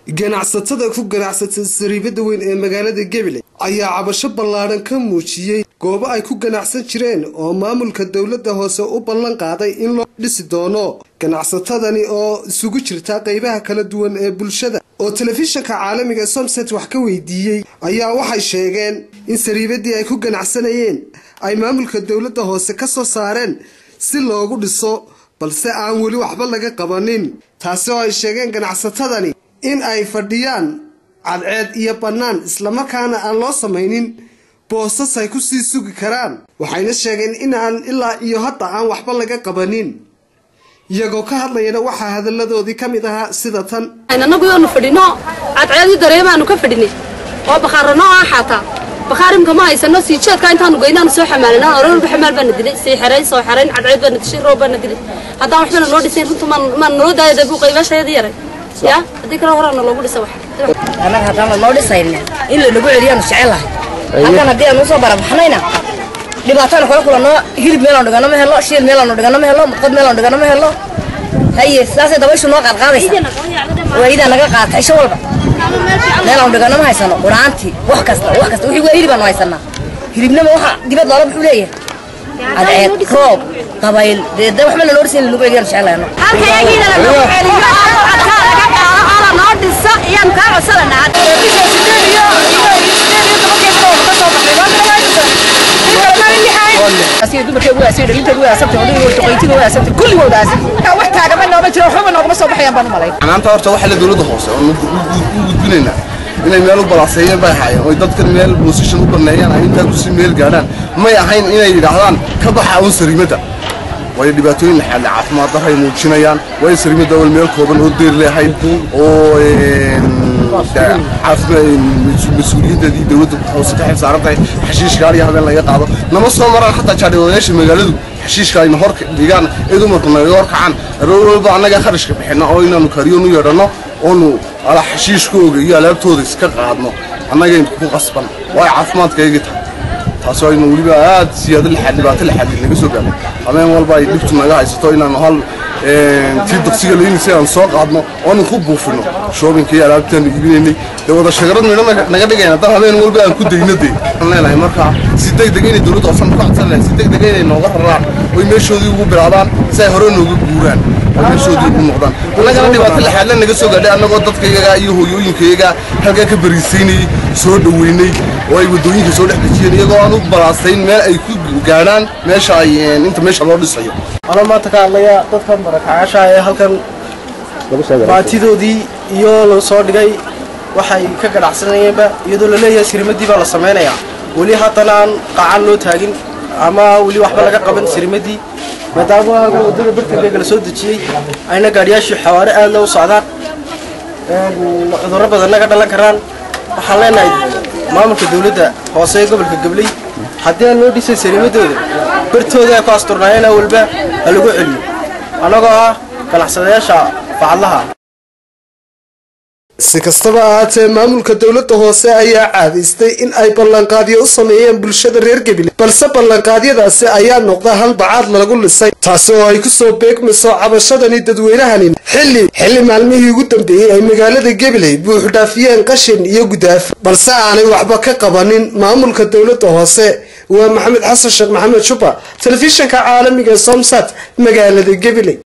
ganacsatada ku ganacsatay sariibada weyn ee magaalada gabiley ayaa cabasho ballaadhan ka muujiyey goobo ay ku ganacsan jireen oo maamulka dowladda hoose u ballan qaaday in loo dhisi doono ganacsatadani oo isugu jirta qeybaha kala duwan ee bulshada oo telefishinka caalamiga somset wax ka weydiiyey ayaa waxay sheegeen in sariibadii ay ku ganacsanayeen ay maamulka dowladda hoose ka soo saareen si loogu dhiso balse aan weli waxba laga qabanin taasi oo ay sheegeen ganacsatadani in ay fadhiyaan cadceed iyo bannaan islamarkaana aan loo samaynin boosas ay ku sii sugi karaan waxayna sheegeen in aan ilaa iyo hadda aan waxba laga qabanin iyagoo ka hadlayana waxaa hadalladoodii ka mid ahaa sida tan anagu yoonu fadhino cadceedii dareemaanu ka fadhinay oo bakhaarano ah xaataa bakhaar imka ma haysano sii jeedka intaanu geynaanu soo xamaalina ororba xamaal baana dilay sii xerayn soo xerayn cadceed baana dishay roob baana dilay haddaan waxbana noo dhisayn runta maan naloo daaya dabu qaybaashayadii yaray ya haddii kale horaana loogu dhisa wax annaga haddaan lanoo dhisayna in lanagu celiyaanu jecelahay halkan haddii aan usoo barabaxnayna dhibaatana kala kulanno hilib meelaan dhigano ma helo shiil meelaan dhigano ma helo qod meelaan dhigano ma helo haye sidaasay dabayshu noo qaadqaadaysa waayidaa naga qaata isho walba meelaan dhigano ma haysano quraantii wax kasta wax kasta wixii waa hilib aanu haysanaa hilibnama waxa dibad loola muxuu leeyahay cadceed roob dabayl dee de waxba lanoo dhisayn lanagu celiyaanu jecelahay noo dhisa iyaan kaa codsananaa maanta horta waxa la dowladda hoose oo u gudbinaynaa inay meel u balaaseeyeen bay ahaayeen oy dadkan meel position u baneeyaan ay intaa kusii meel gaadhaan may ahayn inay yidhaahdaan ka baxa uun sariimada waayo dhibaatooyin xalle caafimaad darray muujinayaan waayo sariimada awal meel kooban oo deer leehayd oo mas-uuliyadeedii dowladda hoose ka xil saaran tahay xashiishka ariya habeen laga qaado nama soo maraan xataa jaadhiwadayaasha magaaladu xashiishka ayna hor dhigaan ee dumarku naga hor kacaan aroor walba annaga kharashka bixinna oo inaanu kariyoon u yeedhanno oonu ala xashiishkooga iyo alaabtooda iska qaadno annagayn ku qasban waayo caafimaadkayga tahay taas aynu weliba aad siyaado lixaad dhibaato lixaad naga soo gaarnay habeen walba ay dhibtu naga haysato inaanu hal tii daqsiga laynaysa aan soo qaadno oonu ku buufino shoobinka iyo alaabtaanu iibinaynay dee wada shagarad midho naga dhigayna dan habeen walba aan ku dayno dee waxaan leenahay markaa si degdeg inay dowladda hoosan ku codsan lahay si degdeg inay nooga raraan oy meeshoodii ugu bilaabaan si ay hore nooga guuraan oo meeshoodii ugu noqdaan annagana dhibaato lixaadle naga soo gaadhay annagoo dadkayaga iyo hooyooyinkayaga halkaa ka bariisaynayey soo dhoweynay oo ay waddooyinka soo dhex dejiyeen iyagoo aan u balaasayn meel ay ku gaadhaan meesha ay inta meesha loo dhisayo anoo maanta ka hadlaya dadkan barakacaasha ee halkan baatidoodii iyo la soo dhigay waxay ka ganacsanayeenba iyadoo la leeyahay sirimadii baa la samaynayaa weli haddana aan qacan loo taagin ama weli waxba laga qaban sirimadii maadaama waddada bartankeega la soo dejiyey ayna gaadhiyaashii xawaare aadna u socdaan cudurro badanna ka dhalan karaan waxaan leenahay maamulka dowladda hoose ee gobolka gabley haddii aan loo dhisay sariimadooda bartooda ay ku asturnaayeen walba ha lagu celiyo annagoo ah ganacsadayaasha facadlaha si kastaba ahaatee maamulka dowladda hoose ayaa caadaystay in ay ballanqaadyo u sameeyeen bulshada reer gabiley balse ballanqaadyadaasi ayaa noqda hal bacaad lagu lisay taasi oo ay kusoo beegmayso cabashadani dadweynahani xilli xilli maalmihii ugu dambeeyey ay magaalada gabiley buuxdhaafiyeen qashin iyo gudaaf balse aanay waxba ka qabanin maamulka dowladda hoose waa maxamed xasan sheekh maxamed juba telefishinka caalamiga somsat magaalada gabiley